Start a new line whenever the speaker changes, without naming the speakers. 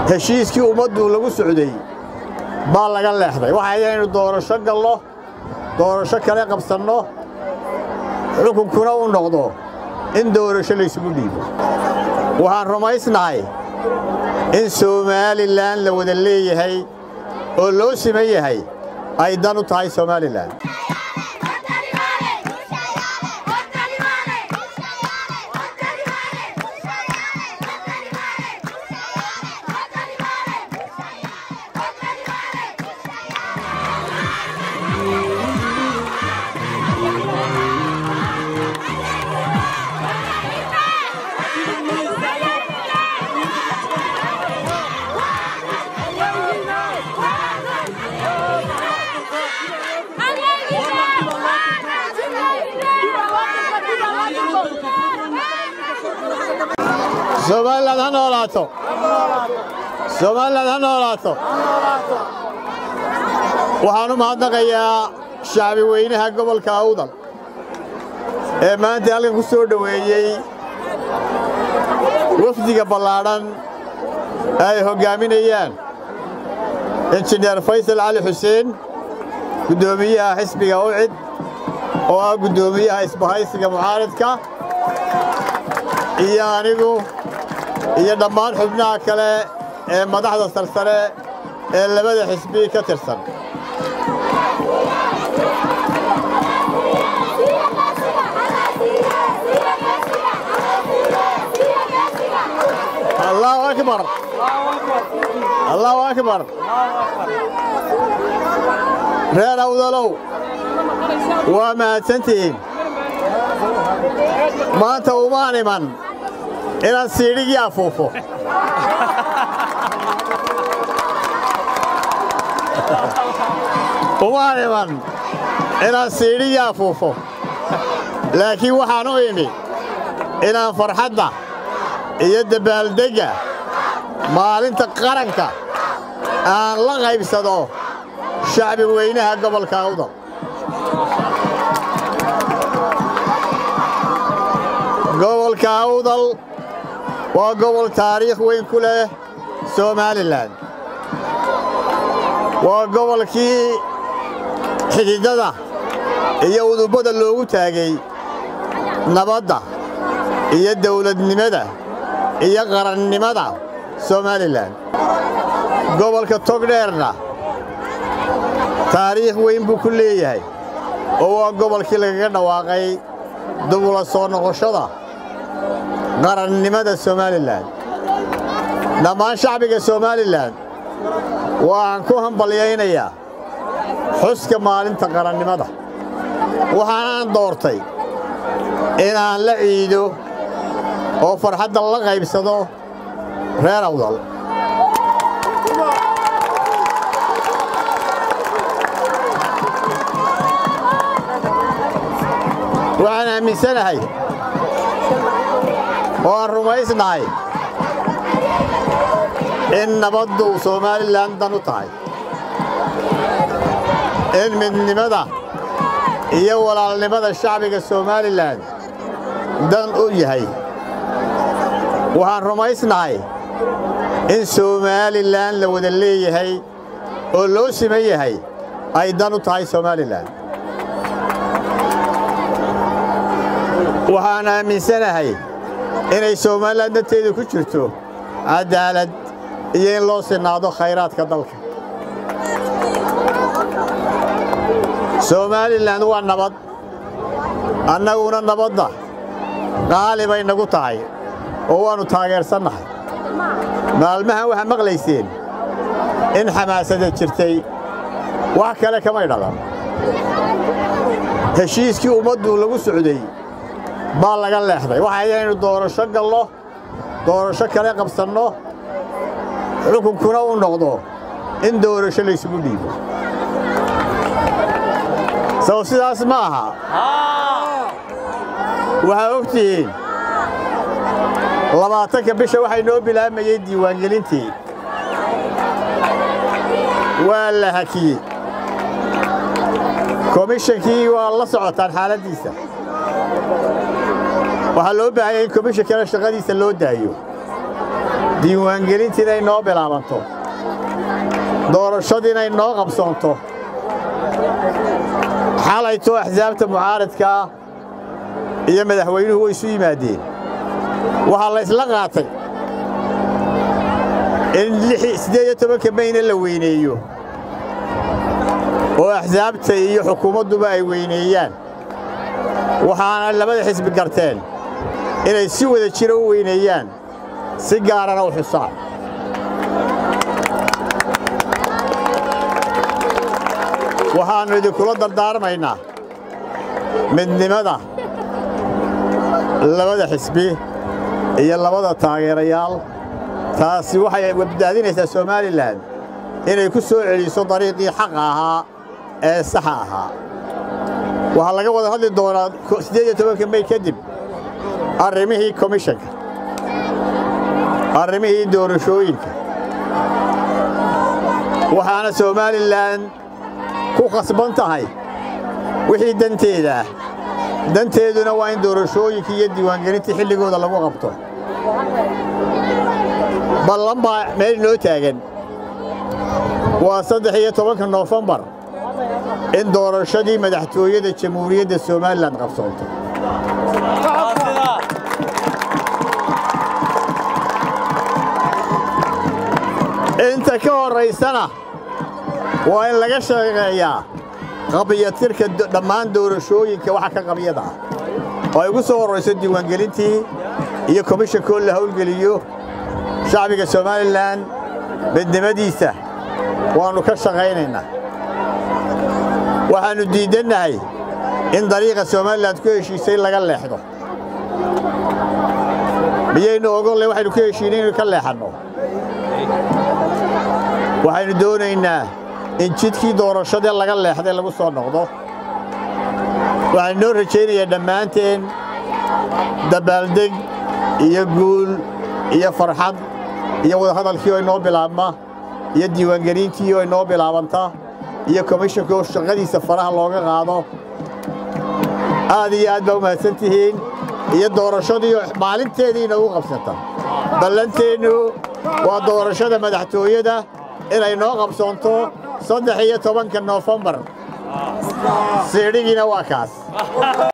heshiiskii ummaddu lagu socday baa laga leexday waxay inaynu doorasho gallo doorasho kale qabsanno xukunkuna u noqdo in doorasho laysugu dhiibo waxaan rumaysnahay in somalilan la wada leeyahay oo loo siman yahay ay dan u tahay somalilan somalilan ha noolaato somalilan ha noolaato waxaan u mahadnaqayaa shacbi weynaha gobolka awdal ee maanta halkan ku soo dhoweeyey wafdiga ballaadhan ay hoggaaminayaan injineer faysal cali xuseen guddoomiyaha xisbiga ucid oo ah guddoomiyaha isbahaysiga mucaaridka iyo anigu iyo dhammaan xubnaha kale ee madaxda sarsare ee labada xisbi ka tirsan allahu akbar allahu akbar reer awdalow waa mahadsantihiin maanta umaan iman inaan siidhigii afuufo umaan iman inaan siidhigii afuufo laakiin waxaan u imi inaan farxadda iyo dabaaldegga maalinta qaranka aan la qaybsado shacbi weynaha gobolka awdal gobolka awdal waa gobol taariikh weyn ku leh somalilan waa gobolkii xididada iyo udubbada loogu taagay nabadda iyo dawladnimada iyo qarannimada somalilan gobolka togdheerna taariikh weyn buu ku leeyahay oo waa gobolkii lagaga dhawaaqay dubula soo noqoshada qarannimada somalilan dhammaan shacbiga somalilan waxaan ku hambalyaynayaa xuska maalinta qarannimada waxaanaan doortay inaan la ciido oo farxadda la qaybsado reer awdal waxaan aaminsanahay oo aan rumaysnahay in nabaddu somalilan dan u tahay in midnimada iyo walaalnimada shacbiga somalilan dan u yahay waxaan rumaysnahay in somalilan la wada leeyahay oo loo siman yahay ay dan u tahay somalilan waxaan aaminsanahay inay somalilan danteedu ku jirto cadaalad iyo in loo sinaado khayraadka dalka somalilan waa nabad annaguna nabadda qaali bay nagu tahay oo waannu taageersannahay maalmahan waxaa maqlayseen in xamaasada jirtay wax kale kamay dhalan heshiiskii ummaddu lagu socday baa laga leexday waxay inaynu doorasho gallo doorasho kale qabsanno xukunkuna u noqdo in doorasho laysugu dhiibo sow sidaas ma aha waxaa og tihiin labaatanka bisha waxay noo bilaamayey diiwaangelintii waa la hakiyey komishankii waa la socotaan xaaladdiisa waxaa loo baahanya in komishankana shaqadiisa loo daayo diiwaangelintii inay noo bilaabanto doorashadii inay noo qabsoonto xalaytoo axsaabta mucaaradkaa iyo madaxweynuhu way isu yimaadeen waxaa la ysla qaatay in siddeed iyo tobanka mayna la weyneeyo oo axsaabta iyo xukuumadduba ay weyneeyaan waxaana labada xisbi garteen inay si wada jira u weyneeyaan si gaarana u xusaan waxaannu idinkula dardaarmaynaa midnimada labada xisbi iyo labada taageerayaal taasi waxay badbaadinaysaa somalilan inay ku soo celiso dariiqii xaqa ahaa ee saxa ahaa waxaa laga wada hadli doonaa siddeed iyo tobanka mey kadib arrimihii komishanka arrimihii doorashooyinka waxaana somalilan ku khasban tahay wixii danteeda ah danteeduna waa in doorashooyinkii iyo diiwaangelintii xilligooda lagu qabto ballan baa meel inoo taagan waa saddex iyo tobanka noofembar in doorashadii madaxtooyada jamhuuriyadda somalilan qabsoonto inta ka horraysana waa in laga shaqeeyaa qabiyatirka dhammaan doorashooyinka waxa ka qabyada ah oo ay ugu soo horrayso diiwaangelintii iyo komishankoo la howlgeliyo shacbiga somalilan midnimadiisa waannu ka shaqaynaynaa waxaannu diiddannahay in dariiqa somalilan ku heshiisay laga leexdo miyaynu ogolle waxaynu ku heshiinay inaynu ka leexanno waxaynu doonaynaa in jidkii doorashadee laga leexday lagu soo noqdo waxaan inoo rajaynayaa dhammaanteen dabaaldeg iyo guul iyo farxad iyo wadahadalkii oo inoo bilaabma iyo diiwaangelintii oo inoo bilaabanta iyo komishanka oo shaqadiisa faraha looga qaado aad iyo aad baa u mahadsan tihiin iyo doorashadii maalinteedii inoogu qabsata ballanteennu waa doorashada madaxtooyada inay noo qabsoonto saddex iyo tobanka noofembar siidhigiina waa kaas